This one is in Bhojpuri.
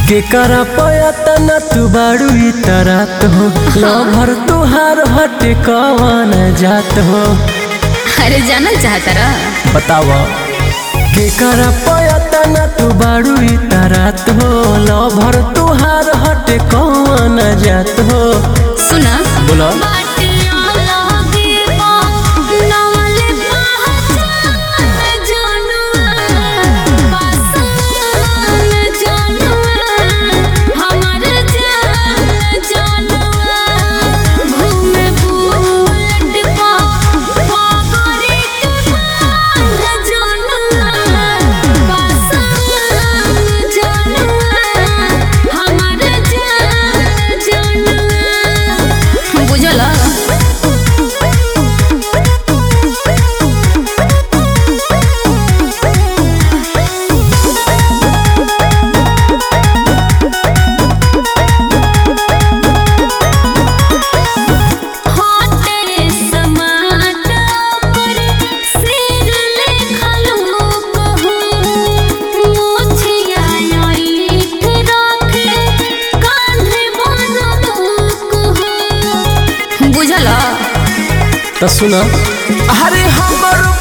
केकरा पयता न तू बाड़ू ई तरात हो लभर तुहार हटे कवन जात हो अरे जानल चाहता रह बताव केकरा पयता न तू बाड़ू ई तरात हो लभर तुहार हटे कवन जात हो सुना बोला बुझल बुझल तो सुना अरे हमर